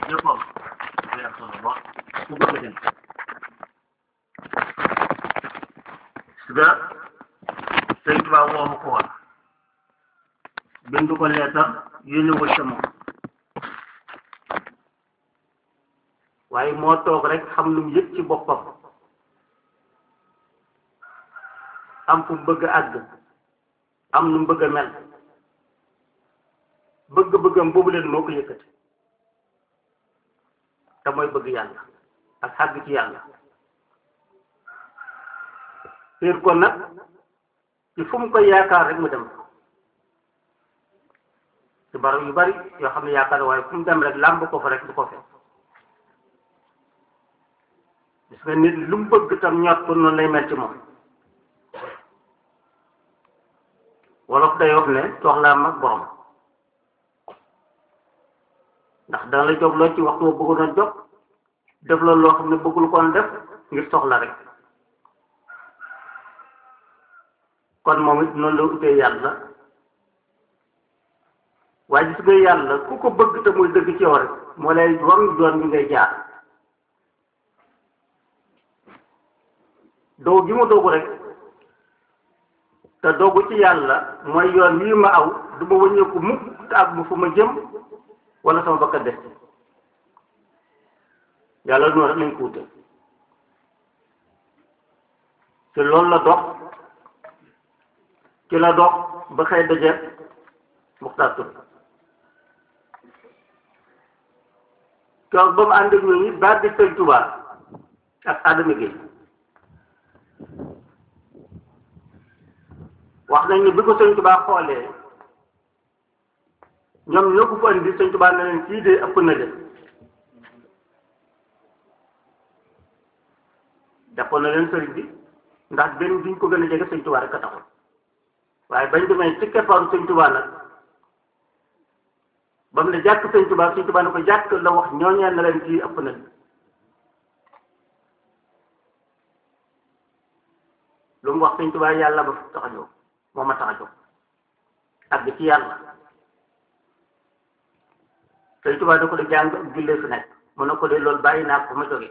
jëppam day am solo lool ku bëgg a dem su ga sëñ Tuubaa woo ko woon bindu ko leetar yónni wul ca moom waaye moo toog rek xam lu mu yëg ci boppam am fu mu bëgg a àgg am nu mu bëgg a mel bëgg-bëggam boobu leen moo ko yëkkati te mooy bëgg yàlla ak xàgg ci yàlla xiir ko nag ci fu mu koy yaakaar rek mu dem ci barab yu bari yoo xam ne yaakaar waaye fu mu dem rek làmb ko fa rek du ko fekk gis nga nit lu mu bëgg tam ñor ko noonu lay mel ci moom wolof day wax ne soxlaa mag borom ndax dana la jóg loo ci waxtu wa bëggoon a jóg def la loo xam ne bëggul koon def ngir soxla rek kon moom it noonu la utee yàlla waaye gis nga yàlla ku ko bëgg te muy dëgg ci yow rek moo lay won yoon bi ngay jaar doo gi mu doogu rek te doogu ci yàlla mooy yoon wii ma aw du ma wëññeeku mukk te ak bu fu ma jëm wala sama bakka des yàlla noonu rek lañ ko wute te loolu la dox ci la dox ba xëy dajeet Muxtaar Tur toog ba mu ànd ak ñooñu baat di Sëñ Tuubaa ak Adama Gueye wax nañ ne bi ko Sëñ Tuubaa xoolee ñoom ñoo ko fa indi Sëñ Tuubaa ne leen kii de ëpp na leen jàppoon na leen sëriñ bi ndax benn duñ ko gën a jege Sëñ Tuubaa rek a taxoon waaye bañ demee ci keppaaru Sëñ Tuubaa nag ba mu ne jàkk Sëñ Tuubaa Sëñ Tuubaa ne ko jàkk la wax ñooñeen na leen kii ëpp na leen lu mu wax Sëñ Tuubaa yàlla ba tax a jóg moo ma tax a jóg àgg ci yàlla Sëñ Tuubaa da ko de jàng ak jullee fi nekk mu ne ko de loolu bàyyi naa ko fa ma jógee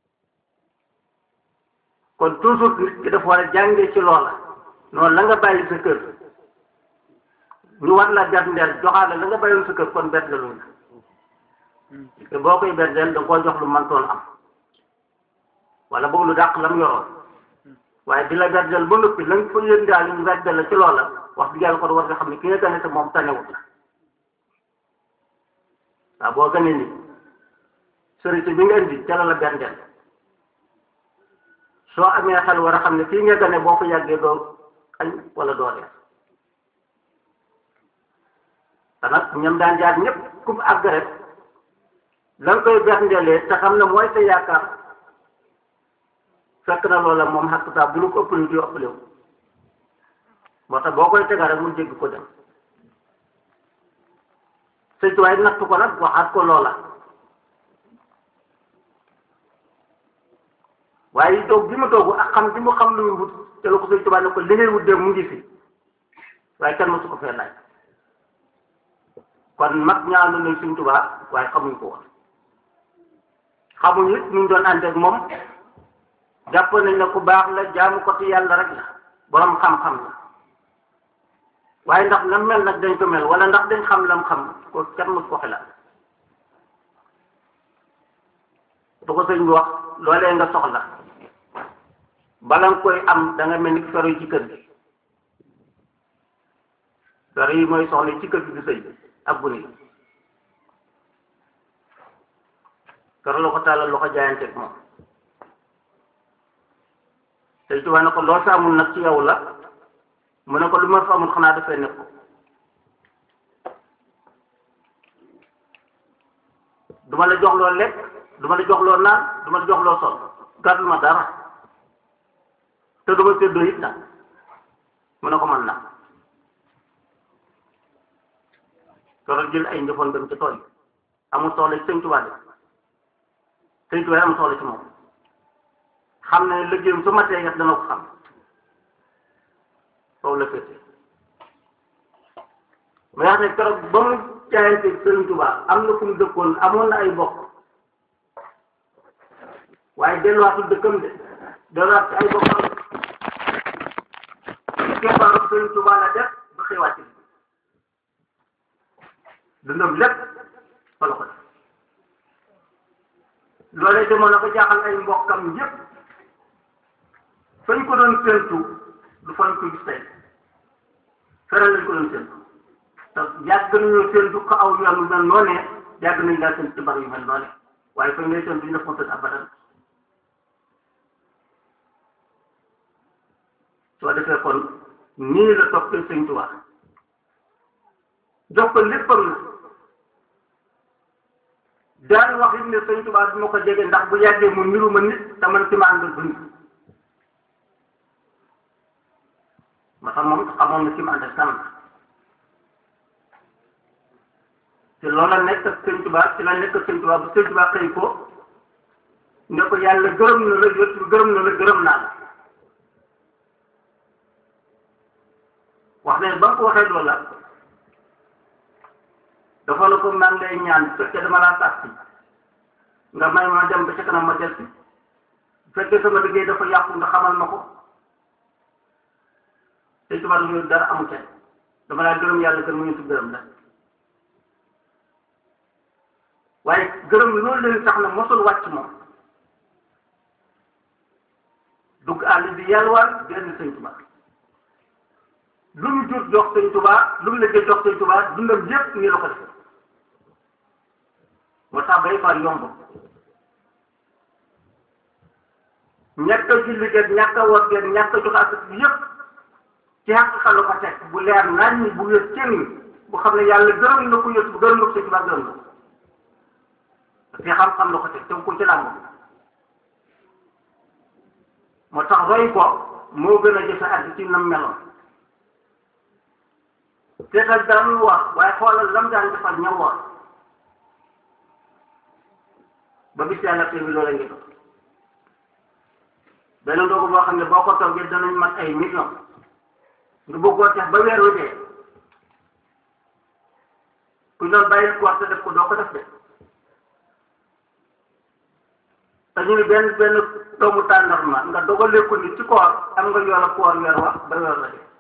kon toujours nit ki dafa war a jàngee ci loola noonu la nga bàyyi sa kër ñu war la berndeel joxaale la nga bàyyoon sa kër kon berndeeluñ la te boo koy berndeel da nga koo jox lu mantoon am wala boog lu dàq la mu yoroon waaye di la berndeel ba noppi la nga fa yëndaal ñu berndeel la ci loola wax dëgg yàlla kon war nga xam ne ki nga gane te moom tanewut la waaw boo gane ni sërite bi nga indi ca la la berndeel soo amee xel war a xam ne fii nga gane boo ko yàggee doo añ wala doo dee te nag ñoom daan jaar ñëpp ku mu àgg rek la nga koy berndeelee te xam ne mooy sa yaakaar fekk na loola moom xakk saa bu lu ko ëppale di ëppale wu moo tax boo koy tegal rek mu jéggi ko dem sëñ tuwaay natt ko nag waxaat ko loola waaye toog bi mu toogu ak xam bi mu xam lu muy wut te la ko sëñ Tuubaa ne ko li ngay wut de mu ngi fi waaye kenn mësu ko fee laaj kon mag ñaanu nañ sëñ Tuubaa waaye xamuñ ko woon xamuñ it ñu doon ànd ak moom jàpp nañ ne ku baax la jaamu ko ci yàlla rek la borom xam-xam la waaye ndax lam mel nag dañ ko mel wala ndax dañ xam lam xam ko kenn mësu ko xelaat du ko sëñ bi wax loolee nga soxla bala nga koy am da nga mel ni fero yi ci kër gi fero yi mooy soxla ci kër gi di sëy ak bu nii fero la ko tàllal loo ko jaayanteeg moom sëñ Tuubaa ne ko loo sa amul nag ci yow la mu ne ko lu ma fa amul xanaa dafay nekk duma la jox loo lekk duma la jox loo naan duma la jox loo sol gàddu ma dara te duma séddoo it nag mu ne ko mën na soro jël ay njëfoon dem ci tool yi amul soxla ci sëñ Tuubaa de sëñ Tuubaa amul soxla ci moom xam ne liggéeyam su matee yet dana ko xam foofu la féete mais wax ne keroog ba mu jaayante Sëriñ Tuubaa am na fu mu dëkkoon amoon na ay bokk waaye delluwaatul dëkkam de delluwaat ci ay bokkam keppaaru Sëriñ Tuubaa la def ba xëy wàcc dundam lépp fa la ko def loolee demoon na ba jaaxal ay mbokkam yépp fañ ko doon séntu du fañ ko gis tey feral lañ ko doon séntu te yàgg nañoo séntu ko aw yoon yu mel noonee yàgg nañ laa séntu ci bar yu mel noonee waaye fañ lay séntu ñu def ko tëdd abadan soo defee kon nii la toppee Sëñ Tuubaa jox ko léppam na daal wax it ne Sëñ Tuubaa du ma ko jege ndax bu yàggee mu niru ma nit te man ci ma àndal dund ma xam moom xamoon na ci ma àndal kanam te loola nekk ak Sëñ Tuubaa ci la nekk ak Sëñ Tuubaa bu Sëñ Tuubaa xëy ko ne ko yàlla gërëm na la yot gërëm na la gërëm naa la wax ne ba nga ko waxee loola dafa la ko maa ngi lay ñaan bu fekkee dama laa sàcc nga may ma dem ba ca kanam ma del si bu fekkee sama liggéey dafa yàqu nga xamal ma ko te tubaab yooyu dara amu ca dama laa gërëm yàlla gërëm ñu gërëm la waaye gërëm loolu leen tax na mosul wàcc moom dugg àll bi yalwaar génn sëñ Tuubaa lu mu jur jox sëñ Tuubaa lu mu liggéey jox sëñ Tuubaa dundam yépp nii la ko def moo tax bay far yomb ñàkk a julli geeg ñàkk a woor geeg ñàkk a jox ak yépp ci xàq xalu ko teg bu leer nañ bu wér kenn bu xam ne yàlla gërëm na ko yët bu gërëm na ko sëñ Tuubaa gërëm na ko te xam-xam la ko teg te ko ci làmb moo tax roy ko moo gën a jëfe ak ci nam meloon teetal daan wax waaye xoolal lam daan defal ña wax ba bis yàlla tey bi loola ngi dox benn ndogu boo xam ne boo ko toggee danañ mat ay million nga bëggoo tax ba weer wi dee ku doon bàyyi koor te def ko doo ko def de te ñu ni benn benn doomu tàndarma nga dogalee ko ni ci koor am nga yoola koor weer wax ba weer la dee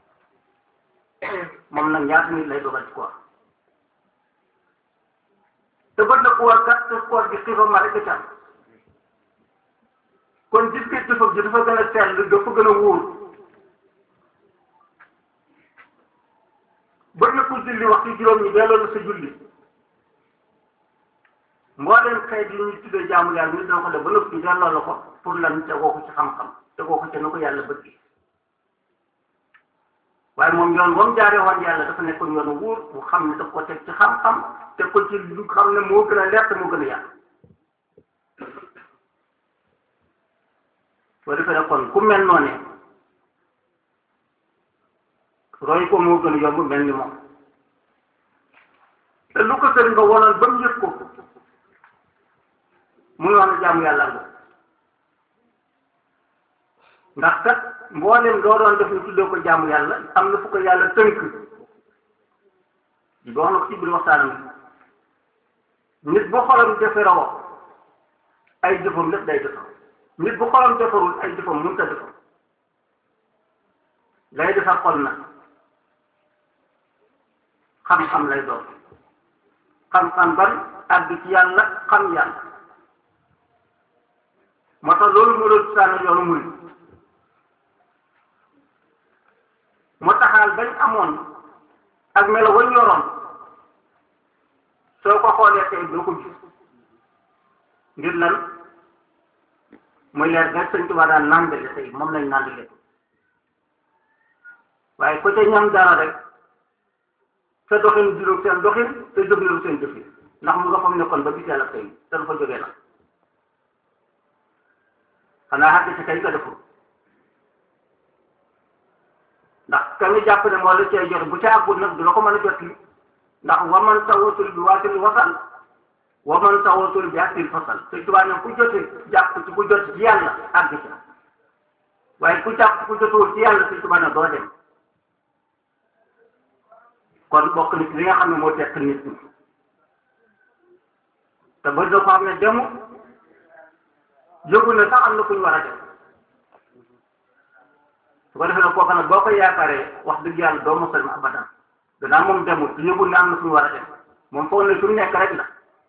moom nag ñaata nit lay dogal ci koor te bët na koor kat te koor gi xiifam ma rek ca kon gis nga jëfam ji dafa gën a sell dafa gën a wóor bët na ku julli wax ci juróom ñi delloo la sa julli mbooleem xeet yi ñuy tuddee jaamu yàlla nit dana ko def ba noppi delloo la ko pour lan tegoo ko ci xam-xam tegoo ko ci na ko yàlla bëgg waaye moom yoon ba mu jaaree woon yàlla dafa nekkoon yoonu wóor bu xam ne daf ko teg ci xam-xam teg ko ci lu xam ne moo gën a leer te moo gën a yàq soo defee ne kon ku mel noonu roy ko moo gën a yomb mel ni moom te lu ko sëriñ ba woloon ba mu yëg ko muy wax ne jaamu yàlla nga ndax kat mboolem doo doon def ñu tuddee ko jaamu yàlla am na fu ko yàlla tënk di wax na ko ci biir waxtaanam nit bu xolam defaroo ay jëfam lépp day defar nit bu xolam defarul ay jëfam mënut a defar lay defar xol na xam-xam lay doon xam-xam ban àgg ci yàlla xam yàlla moo tax loolu moo doon sànni yoonu murid moo taxaal bañ amoon ak melo wañ yoroon soo ko xoolee tey doo ko gis ngir lan muy leer nga sëñ Tuubaa daan nàndale tey moom lañ nàndale waaye ku ca ñam dara rek sa doxin juróom seen doxin sa jëfinu seen jëfin ndax mu nga fam nekkoon ba gis yàlla tey te du fa jógee nag xanaa xàgg ci kay nga deful ndax ka nga jàpp ne moo la cay joxe bu ca àggul nag du la ko mën a jot li ndax waman tawasul bi waatil wasal waman tawasul bi aktil fasal te tubaab ne ku jote jàpp ci ku jot ci yàlla àgg ca waaye ku jàpp ku jotuwul ci yàlla te tubaab ne doo dem kon bokk nit li nga xam ne moo tekk nit ñi te ba dafa xam ne demu yëgu ne sax am na fu ñu war a dem su ko defee nag kooku nag boo ko yaakaaree wax dëgg yàlla doo mos a dem abadan danaa moom demul te yëgul ne am na fu ñu war a dem moom foog ne fi mu nekk rek la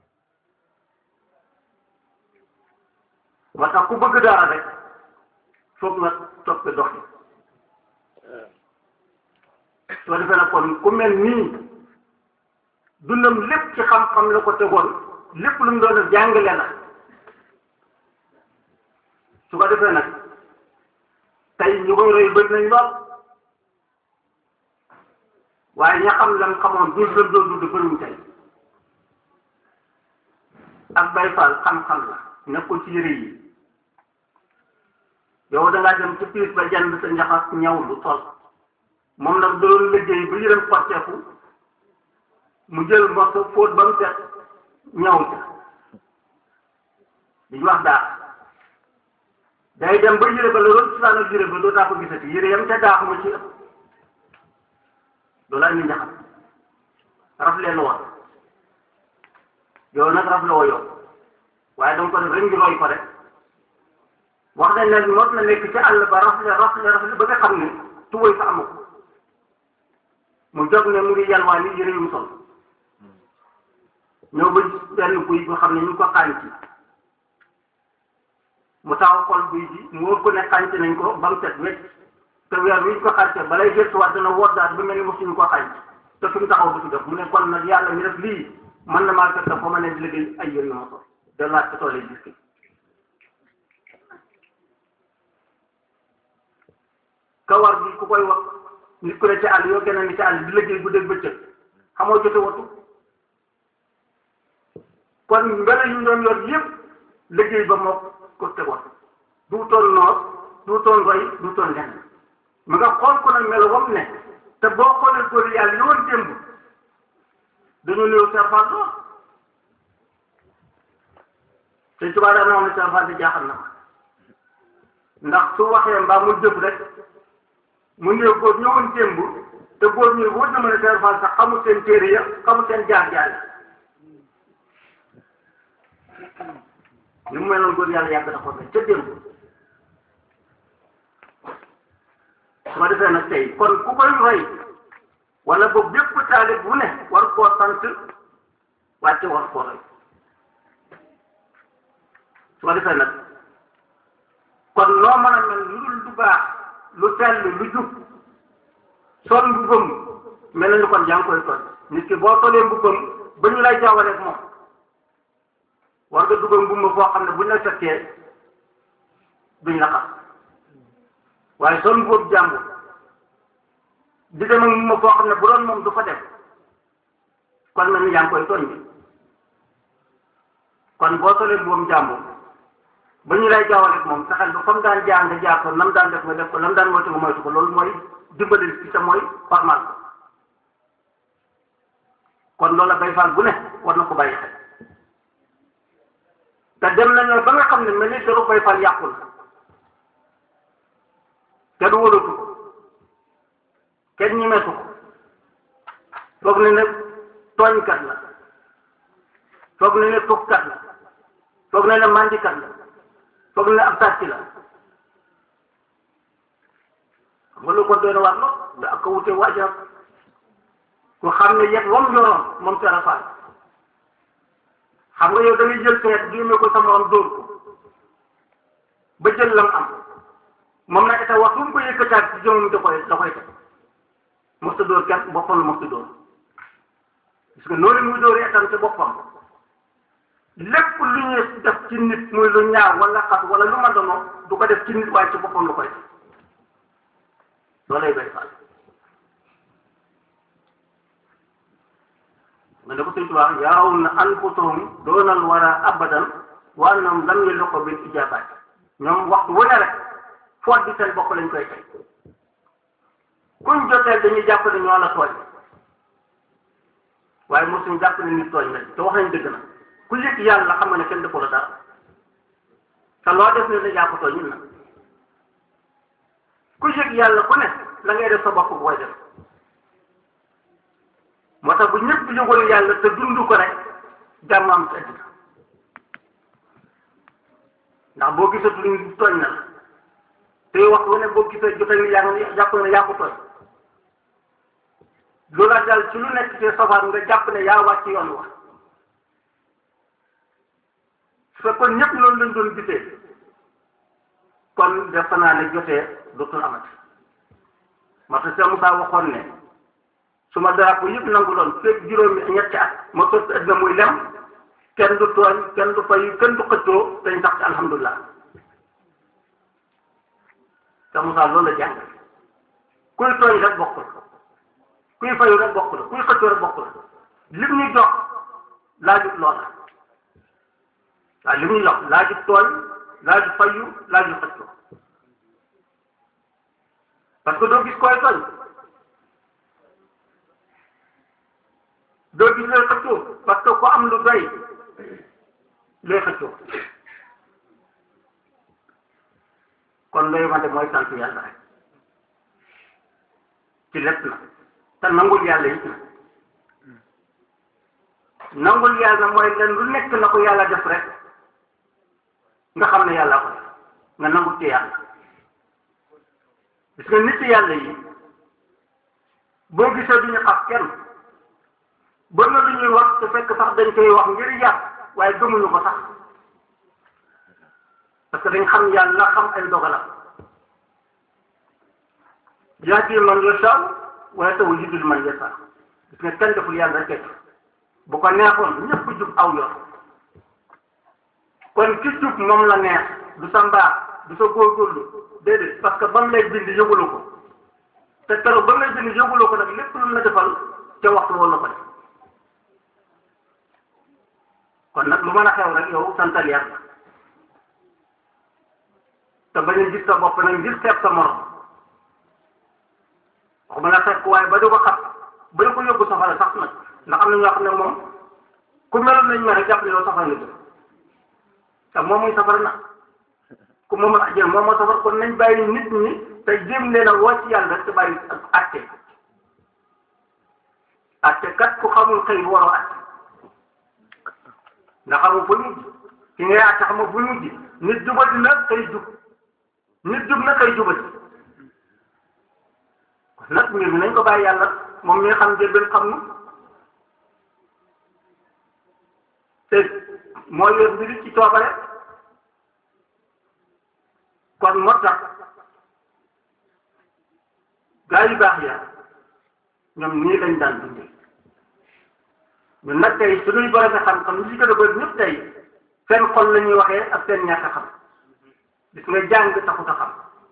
moo tax ku bëgg dara rek foog nga toppe dox yi su ko defee nag kon ku mel nii dundam lépp ci xam-xam la ko tegoon lépp lu mu doon def jàngale la su ko defee nag tey ñu koy roy bëri nañ lool waaye ña xam lam xamoon dund lam doon dund bëriwuñ tey ak bay faal xam-xam la nekkul ci yëre yi yow da ngaa dem ci piis ba jënd sa njaxas ñaw lu toll moom nag doon liggéey ba yërëm xotteeku mu jël morso fóot ba mu set ñaw ca li ñu wax daal day dem ba yére ba la doon cosaan ak yére ba doo taa ko gisati yére yam ca daaxu ma ci ëpp loolu ay njaxas raf leen woon yow nag raf la woo yow waaye danga ko def rek ngi roy ko rek wax nañ ne mos na nekk ci àll ba rafle rafle rafle ba nga xam ne tuway sa amu ko mu jóg ne mu ngi yalwaa ni yëre yu mu sol ñëw ba benn buy boo xam ne ñu ngi ko xànc mu taw xol buy bi mu wóor ko ne xànc nañ ko ba mu set wecc te weer wi ñu ko xànce balay gëstuwaat dana woddaat ba mel ni mosuñu ko xànc te fi mu taxaw du fi def mu ne kon nag yàlla mi def lii mën na maa fekk fa ma ne di liggéey ay yëre yu ma sol delluwaat ci tool yi gis kawar bi ku koy wax nit ku ne ci àll yoo gën a ni ci àll di liggéey bu dégg bëccëg xamoo jote watu kon mbele yu ñu doon yor yëpp liggéey ba moo ko tegoon du toon noor du toon roy du toon lenn mu nga xool ko nag melo wam ne te boo xoolee góor yàlla yoon démb dañu néew serfal lool te tubaab daan na wax ne serfal di jaaxal na ma ndax su waxee mbaa mu jëf rek mu néew góor ñëwoon démb te góor ñi wóor na ma ne serfal sax xamul seen téere ya xamul seen jaar-jaar ni mu meloon góor yàlla yàgg na ko ca démb su ma defee nag tey kon ku koy roy wala boobu bépp taalib bu ne war koo sant wàcce war koo roy su ma defee nag kon loo mën a mel lu dul du baax lu sell lu jub sol mbubbam mel na ni kon yaa ngi koy sol nit ki boo solee mbubbam ba ñu lay jaawaleeg moom war nga dugal mbubb foo xam ne buñ la fekkee duñ la xam waaye sol mbubb jàmbur di dem ak mbubb foo xam ne bu doon moom du fa def kon mel ni yaa ngi koy tooñ bi kon boo solee mbubbam jàmbur ba ñu lay jaawaleeg moom saxal ba fa mu daan jaar nga jaar ko nam daan def nga def ko lam daan moytu nga moytu ko loolu mooy dimbali ci sa mooy formal ko kon loolu la bay faal bu ne war na ko bàyyi xel te dem nañoo ba nga xam ne mel ni dara bay faal yàqul te du wóolatu ko kenn ñemeetu ko foog ne ne tooñkat la foog ne ne tuxkat la foog ne ne mandikat la foog ne ne ab sàcc la xam nga lu ko doon war lool da ak ko wute waajal ku xam ne yet wam yoroon moom Sera Fall xam nga yow da ngay jël peet génne ko sa morom dóor ko ba jël lam am moom nag état wax fu mu ko yëkkataat ci jëmam da koy da koy teg mos a dóor kenn boppam la mos a dóor parce que noonu muy dóoree itam ci boppam lépp lu ñuy def ci nit muy lu ñaaw wala xat wala lu ma dono du ko def ci nit waaye ci boppam la koy def loolay bay faal nga ne ko sëñ Tuubaa yaraw na anfusahum doonal wara abadan wa annahum lam yalqu bil ijabat ñoom waxtu wu ne rek foot bi seen bopp lañ koy teg kuñ jotee dañuy jàpp ne ñoo la tooñ waaye mosuñ jàpp ne nit tooñ lañ te wax nañ dëgg na ku yëg yàlla xam nga ne kenn defu la dara te loo def ne ne yaa ko tooñ na ku yëg yàlla ku ne la ngay def sa bopp bu koy def moo tax bu ñëpp yëgoon yàlla te dund ko rek jàmm am ci àddina ndax boo gisatul ñu tooñ na la te wax wu ne boo gisee jote ni yaa ngi jàpp ne yaa ko tooñ lu la dal ci lu nekk ci safaan nga jàpp ne yaa wàcc yoon wax su fekkoon ñëpp loolu lañ doon gisee kon defe naa ne jotee dootul amati moo tax Cheikh Moussa waxoon ne su ma drapeau yëpp nangu doon fekk juróomi ñetti at ma sotti àddina muy lem kenn du tooñ kenn du fay kenn du xëccoo dañ sax ci alhamdulilah Cheikh Moussa loolu la jàng kuy tooñ rek bokk la kuy fayu rek bokk la kuy xëccoo rek bokk la lim ñu jox laajut loola waaw lim ñu jox laajut tooñ laajut fayu laajut xëccoo parce que doo gis koy tooñ doo gis looy xëccoo parce que ku am lu doy looy xëccoo kon looy wante mooy sant yàlla rek ci lépp na te nangul yàlla it na nangul yàlla mooy len lu nekk na ko yàlla def rek nga xam ne yàlla ko def nga nangul ci yàlla gis nga nit yàlla yi boo gisee du ñu xas kenn ba na lu ñuy wax te fekk sax dañ koy wax ngir yàq waaye gëmuñu ko sax parce que dañ xam yàlla xam ay dogalam yahdi man yashaa wa yudillu man yashaa gis nga kenn deful yàlla rek bu ko neexoon ñëpp jub aw yoon kon ki jub moom la neex du sa mbaax du sa góorgóorlu déedéet parce que ba mu lay bind yëgulu ko te keroog ba mu lay bind yëgulu ko nag lépp lu la defal te waxtu woon la ko def kon nag lu mën a xew rek yow santal yàlla te bañ a gis sa bopp nag ngir seet sa morom waxuma la fekk waaye ba di ko xat ba di ko yóbbu safara sax nag ndax am na ñoo xam ne moom ku meloon nañ ma rek jàpp ne yow safara nga jëm te moom muy safara na ku moom la ajjal moom moo safara kon nañ bàyyi nit ñi te jéem leen a woo ci yàlla rek te bàyyi ak àtte àtte kat ku xamul xëy waroo àtte nga xamul fu mujj ki ngay àtte xamul fu mujj nit jubati na kay jub nit jub na kay jubati kon nag mbir mi nañ ko bàyyi yàlla moom mi nga xam njëlbeen xam nu te moo yor mbiri ci coobare kon moo tax gaa yu baax ya ñoom nii lañ daan dundee ñun nag tey suñuy borom xam-xam ñu si gën a bëri ñëpp tey seen xol la ñuy waxee ak seen ñàkk a xam gis nga jàng taxut a xam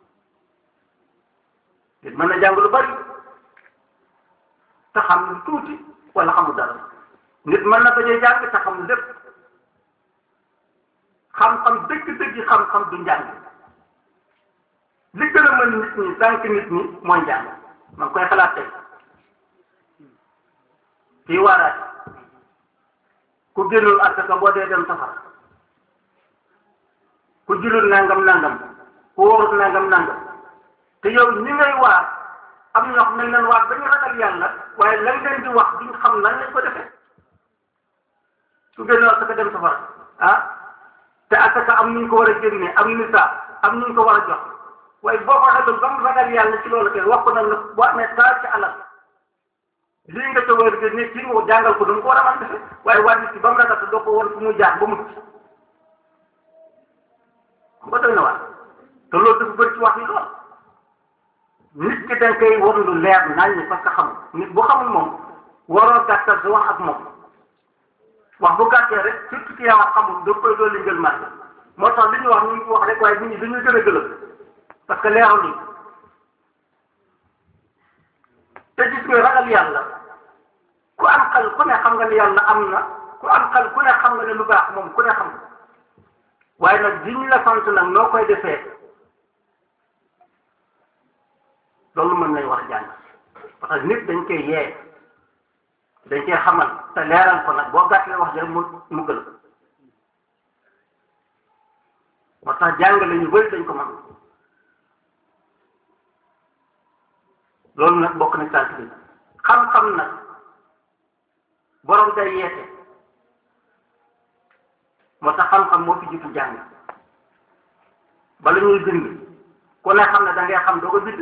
nit mën na jàng lu bari te xam lu tuuti wala xamul dara nit mën na bañ a jàng te xam lépp xam-xam dëgg-dëgg xam-xam du njàng li gën a mën nit ñi tànk nit ñi mooy njàng ma ngi koy xalaat tey kii waaraat ku génnul asaka boo dee dem safara ku julul nangam nangam ku wóorut nangam nangam te yow ñi ngay waar am ñoo xam ne leen waar ba ñu ragal yàlla waaye lañ leen di wax duñ xam lan lañ ko defee ku génnul asaka dem safara ah te asaka am nuñ ko war a génnee am nisaa am nuñ ko war a jox waaye boo ko xelul ba mu ragal yàlla ci loolu kay wax ko nag ne boo amee taal ci alal lii nga ca war a génne kii nga ko jàngal ko du ko war a mën defe waaye waa nit ki ba mu ragal te doo ko war fu mu jaar ba mucc ba doy na waar te loolu dafa bëri ci wax yi lool nit ki dañ koy war lu leer nañ ni parce que xamul nit bu xamul moom waroo gàttal sa wax ak moom wax bu gàttee rek surtout ki yaa wax xamul da koy dolli ngël màgg moo tax li ñu wax ñu ngi wax rek waaye nit ñi dañuy gën a gëlëm parce que leeral ni te gis nga ragal yàlla ku am xel ku ne xam nga ne yàlla am na ku am xel ku ne xam nga ne lu baax moom ku ne xam nga waaye nag li ñu la sant nag noo koy defee loolu mën nañ wax jàng parce que nit dañ koy yee dañ koy xamal te leeral ko nag boo gàttalee wax jël mu mu gën moo tax jàngale ñu bëri dañ ko mën loolu nag bokk na sant bi xam-xam nag borom day yeete moo tax xam-xam moo fi jiitu jàng bala ñuy bind ku ne xam ne da ngay xam doo ko bind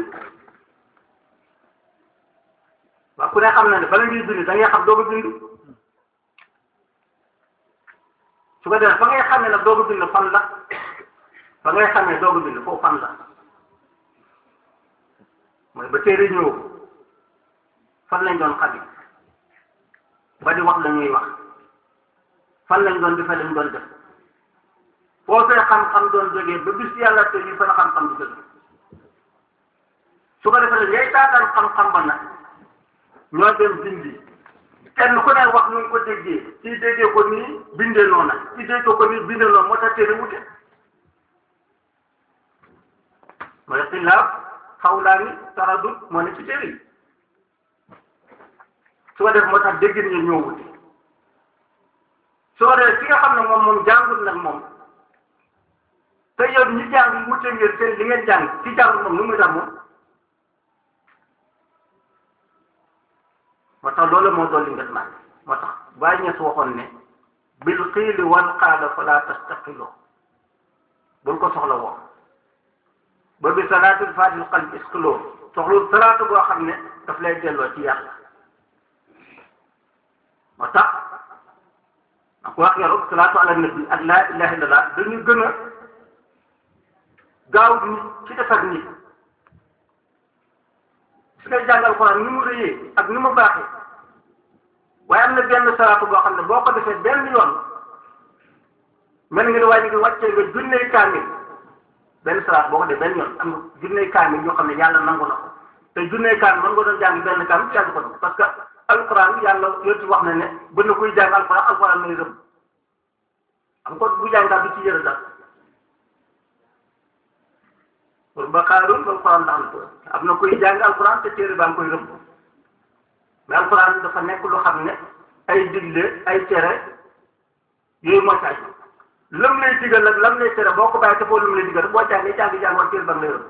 waaw ku ne xam na ne bala ñuy bind da ngay xam doo ko bind su ko defee fa ngay xamee nag doo ko bind fan la fa ngay xamee doo ko bind foofu fan la mooy ba téere ñëw fan lañ doon xabi ba di wax la ñuy wax fan lañ doon defee lañ doon def foo fee xam-xam doon jógee ba bis yàlla te yi fa la xam-xam di jóge su ko defee ngay taataan xam-xam ba nag ñoo dem bindi kenn ku ne wax nu ko déggee ci déggee ko nii bindee noona ci déggee ko nii bindee noonu moo tax téere wute mooy xilaaf xawlaani taradut moo ne ci téere yi su ko def moo tax déggin ñi ñoo wute su ko defee ki nga xam ne moom moom jàngul nag moom te yow ñi jàng wute ngeen seen li ngeen jàng ci jàngul moom nu muy tax moom moo tax loolu moo dolli nget man moo tax bàyyi ñes waxoon ne bil xiili wal qaala fala tastaqiloo bul ko soxla woo ba bi salaatul fatil qalbi isqiloo soxlu salaatu boo xam ne daf lay delloo ci yàlla moo tax ak wax yaru salaatu ala nabi ak laa ilaha illallah dañu gën a gaaw nit ci defar nit su ngay jàngal Alxuraan ni mu rëyee ak ni mu baaxee waaye am na benn salaatu boo xam ne boo ko defee benn yoon mel nga ne waaye ngi wàccee nga junney kaamil benn salaat boo ko defee benn yoon am na junney kaamil yoo xam ne yàlla nangu na ko te junney kaamil mën nga doon jàng benn kaamil yàlla ko parce que alxuraan yàlla yonti wax na ne bën na kuy jàng alxuraan alxuraan may rëm am ko bu jàng daal du ci yëre daal pour ba xaarul ba alxuraan ndax la am na kuy jàng alxuraan te téere baa ngi koy rëbb mais alxuraan dafa nekk lu xam ne ay digle ay tere yooyu moo caaj lam lay digal nag lam lay tere boo ko bàyyi te foo lam lay digal boo jàngee jàng jàng war téere baa ngi lay rëbb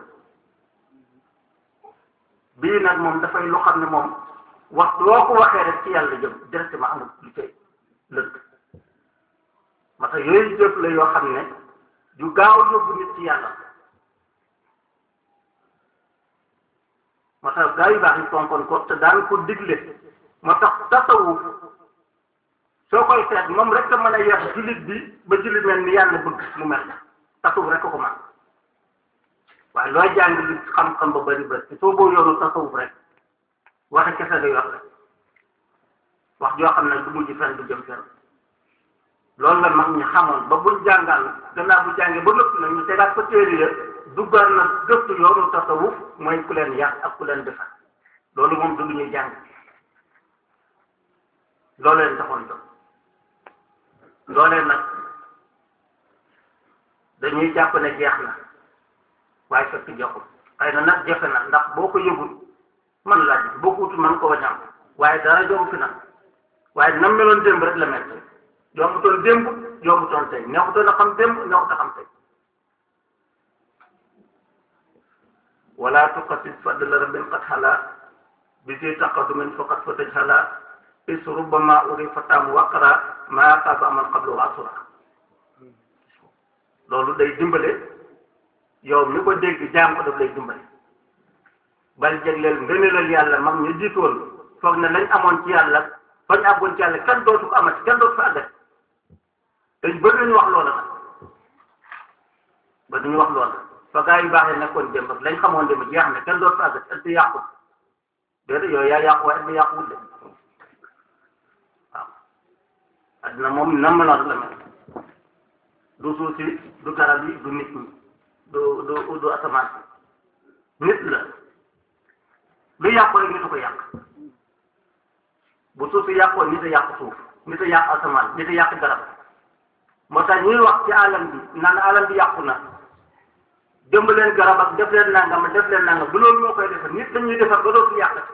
bii nag moom dafay lu xam ne moom wax loo ko waxee rek ci yàlla jëm directement amul lu cay lëkk ma tax yooyu jëf la yoo xam ne yu gaaw yóbbu nit ci yàlla moo tax gaa yu baax yi fonkoon ko te daan ko digle moo tax tasawuf soo koy seet moom rek a mën a yar jullit bi ba jullit mel ni yàlla bëgg mu mel tasawuf rek a ko man waaye looy jàng li xam-xam ba bëri bëri soo boo yoonu tasawuf rek waxe kese ngay wax rek wax joo xam ne du mujj fenn du jëm fenn loolu la mag ñi xamoon ba buñ jàngal gannaaw bu jàngee ba noppi nag ñu tegaat ko téere ya duggal na gëstu yoonu tasawuf mooy ku leen yar ak ku leen defar loolu moom du lu ñuy jàng loolu leen taxoon jóg loolee nag dañuy jàpp ne jeex na waaye fekk joxul xëy na nag jafe na ndax boo ko yëgul man laaj boo ko utul man ko wañam waaye dara jomb fi nag waaye nam meloon démb rek la mel yombutoon démb yombutoon tey neexutoon a xam démb neexut a xam tey wala tuqasid fadla rabbin qad hala bi fi taqadumin faqad fa tajhala is rubbama uri fatam waqra ma qaba aman qablu wa asura loolu day dimbale yow mi ko dégg jaam ko daf lay dimbale bal jégleel ngëneelal yàlla mag ñu jiitoon foog ne lañ amoon ci yàlla fañ àggoon ci yàlla kenn dootu ko amati kenn dootu fa àggati dañ bëgg nañu wax loola nag ba duñu wax loola fa gaa yu baax yi nekkoon démb lañ xamoon démb jeex na kenn dootu fa àggati ëtt yàqu déedéet yooyu yaa yàqu waaye ëtt yàquwul de waaw addina moom nam meloon la mel du suuf si du garab yi du nit ñi du du du asamaan si nit la lu yàqu rek nit a ko yàq bu suuf si yàqoo nit a yàq suuf nit a yàq asamaan nit a yàq garab moo tax ñuy wax ci alam bi naan alam bi yàqu na jëmb leen garab ak def leen nangam def leen nangam du loolu moo koy defar nit dañuy defar ba dootul yàqati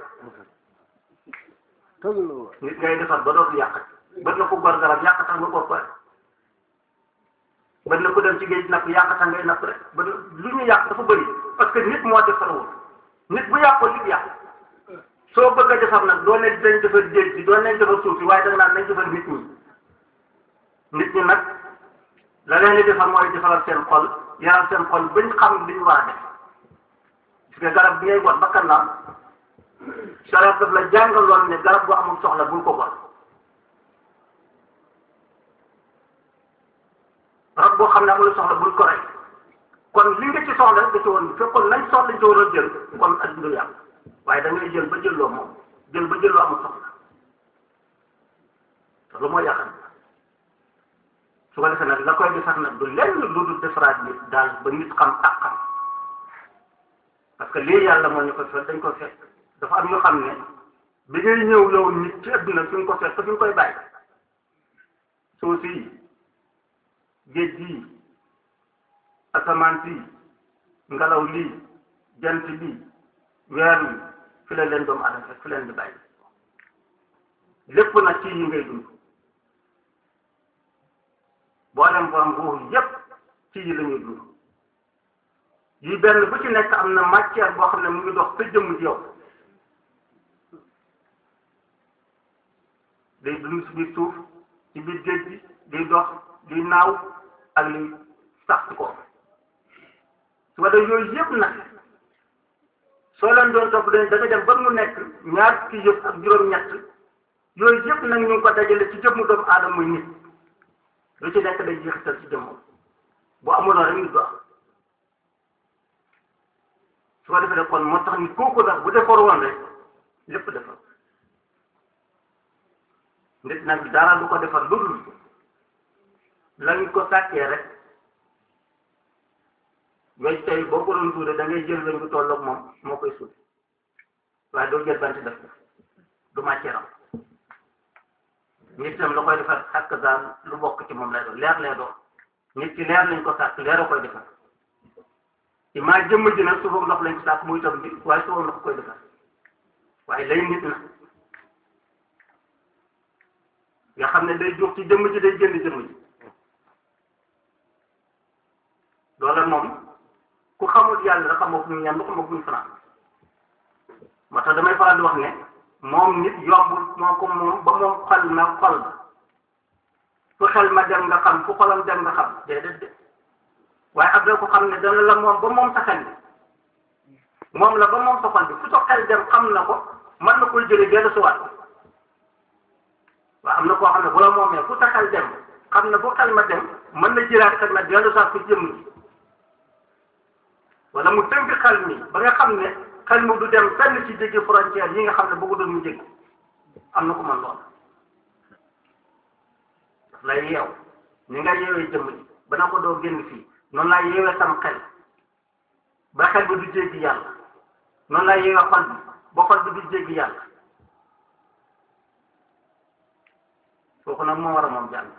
nit ngay defar ba dootul yàqati bët na ko gor garab yàq tax nga gor ko rek bët na ko dem ci géej napp yàq tax ngay napp rek ba lu ñu yàq dafa bëri parce que nit moo defarul nit bu yàqoo nit yàq soo bëgg a defar nag doo ne dañ defar géej gi doo nañ defar suuf si waaye da nga naan nañ defar nit ñi nit ñi nag la leen di defar mooy defaral seen xol yaral seen xol bañ xam li ñu war a def parce que garab bi ngay got ba kanam sarat daf la jàngaloon ne garab bu amul soxla bul ko got garab boo xam ne amul soxla bul ko rey kon li nga ci soxla nga ci woon fekkoon lañ soxla ci war a jël kon ak du yàlla waaye da ngay jël ba jëlloo moom jël ba jëlloo amul soxla te lu mooy yàqal su ko defee nag la koy defar nag du lenn lu dul defaraat nit daal ba nit xam ak xam parce que lii yàlla moo ñu ko fekk dañ ko fekk dafa am ñu xam ne bi ngay ñëw yow nit ci adduna fi nga ko fekk fi nga koy bàyyi suuf si géej gii asamaan si ngelaw lii jant bi weer wi fi la leen doomu adama fekk fi leen di bàyyi lépp nag ci yi ngay dund boo dem borom ruux yépp ci yi la ñuy dund yi benn bu ci nekk am na matière boo xam ne mu ngi dox sa jëmm ci yow day dund ci biir suuf ci biir géej gi di dox di naaw ak li sax ci ko su ko defee yooyu yëpp nag soo leen doon topp dañ da nga dem ba mu nekk ñaar ki yëpp ak juróom-ñett yooyu yëpp nag ñu ngi ko dajale ci jëmmu doomu aadama muy nit lu ci nekk day jeexital ci jëmmam bu amuloon rek nit du am su ko defee kon moo tax ni kooku nag bu defar woon rek lépp defar nit nag dara du ko defar lu dul lañ ko sàkkee rek weñ tey boo ko doon tuure da ngay jël weñ bu tolloog moom moo koy suuti waaye doo jël bant def ko du matière am nit itam la koy defar xàkk daal lu bokk ci moom lay doon leer lay doon nit ci leer lañ ko sàkk leer a koy defar ci maa jëmm ji nag suufam ndox lañ ko sàkk muy tam bi waaye suufam ndox koy defar waaye lay nit na nga xam ne day jóg ci jëmm ji day génn jëmm ji loola moom ku xamul yàlla da xamoo fu ñu ñan lu xamoo fu ñu fanaan moo tax damay faral di wax ne moom nit yombul moo ko moom ba moom xol na xol ba fu xel ma dem nga xam fu xolam dem nga xam déedéet de waaye ab da ko xam ne dana la moom ba moom sa xel bi moom la ba moom sa xol bi fu sa xel dem xam na ko mën na koy jëlee dellu si waat waaw am na koo xam ne bu la moomee fu sa xel dem xam ne fu xel ma dem mën na jëlaat xel ma dellu si waat ko jëmm ji wala mu tënk xel mi ba nga xam ne xel mi du dem fenn ci jéggi frontière yi nga xam ne bëggu doon mu jéggi am na ko mën lool daf lay yeew ni nga yeewee jëmm ji ba na ko doo génn fii noonu laa yeewee sam xel ba xel bi du jéggi yàlla noonu laa yeewee xol bi ba xol bi du jéggi yàlla kooku nag moo war a moom jàll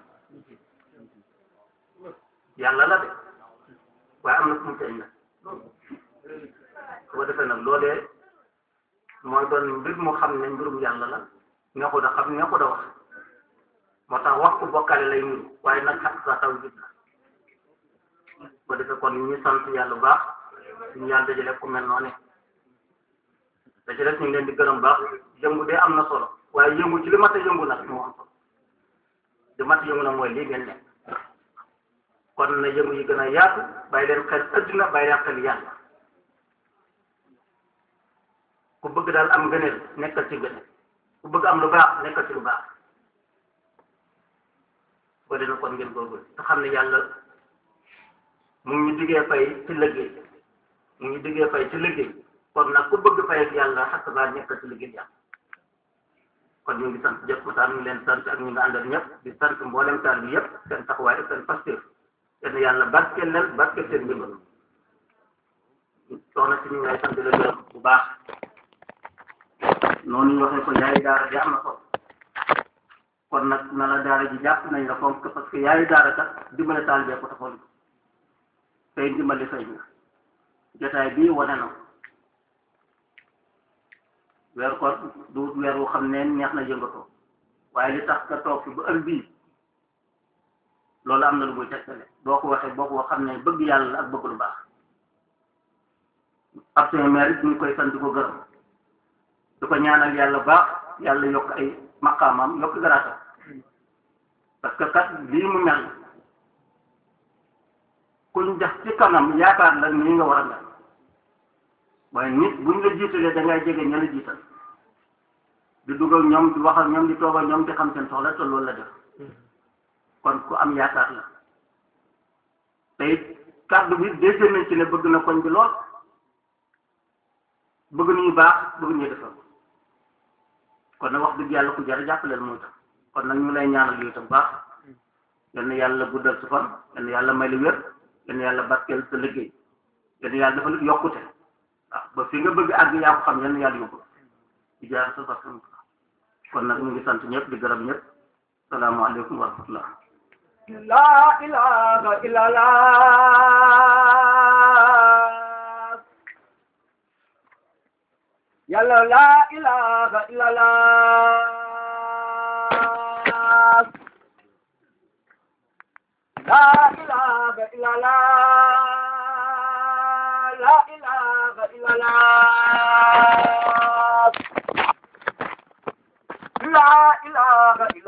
yàlla la de waaye am na fu mu tey nag su ko defee nag loolee mooy doon mbir mu xam ne mbirum yàlla la neexu da xam neexu da wax moo tax wax ku bokkale lay nuru waaye nag xaq sa taw jib la su ko defee kon ñu sant yàlla bu baax suñu yàlla dajale ku mel noonu da ci def ñu ngi leen di gërëm baax yëngu de am na solo waaye yëngu ci li mat a yëngu nag moo am solo li mat a yëngu nag mooy lii ngeen ne kon na yëngu yi gën a yaatu bàyyi leen xel adduna bàyyi leen xel yàlla ku bëgg daal am gëneel nekkal ci gëneel ku bëgg am lu baax nekkal ci lu baax boo dina kon ngeen góorgóorlu te xam ne yàlla mu ngi ñu diggee fay ci liggéey mu ngi diggee fay ci liggéey kon nag ku bëgg fay ak yàlla xakk baa nekkal ci liggéey yàlla kon ñu ngi sant jëpp mu ngi leen sant ak ñu ngi àndal ñëpp di sant mboolem taal bi yëpp seen taxawaay ak seen pasteur yéen yàlla barkeel leen barkeel seen ndimbal soxna si ñu ngay sant la gërëm bu baax noonu ñu waxee ko yaayu daara ji am na solo kon nag na la daara ji jàpp nañ la fonk parce que yaayu daara kat dimbale taal bee ko taxoon tey dimbali fay na jotaay bii wane na weer ko du weer wu xam ne neex na yëngatoo waaye li tax nga toog fi ba heure bii loolu am na lu muy tegtale boo ko waxee boo ko xam ne bëgg yàlla ak bëgg lu baax ab seen maire it ñu ngi koy sant di ko gërëm du ko ñaanal yàlla baax yàlla yokk ay maqaamam yokk garaatam parce que kat lii mu mel kuñ def ci kanam yaakaar la nii nga war a mel waaye nit buñ la jiitalee da ngay jege ña la jiital di dugg ak ñoom di wax ak ñoom di toog ak ñoom di xam seen soxla te loolu la def kon ku am yaakaar la te it kàddu bi dégg nañ ci ne bëgg na koñ bi lool bëgg nañu baax bëgg nañu defal kon nag wax dëgg yàlla ku jar a jàppaleel moo tax kon nag ñu lay ñaanal yow itam baax yal na yàlla guddal su fan yal na yàlla may lu wér yal na yàlla barkeel sa liggéey yal na yàlla dafa lu yokkute waaw ba fi nga bëgg àgg yaa ko xam yal na yàlla yóbbu di jaar sa sax kon nag ñu ngi sant ñëpp di gërëm ñëpp salaamaaleykum wa rahmatullah La ilaha illallah Yàlla la ilaha illallah La ilaha illallah La ilaha illallah La ilaha illallah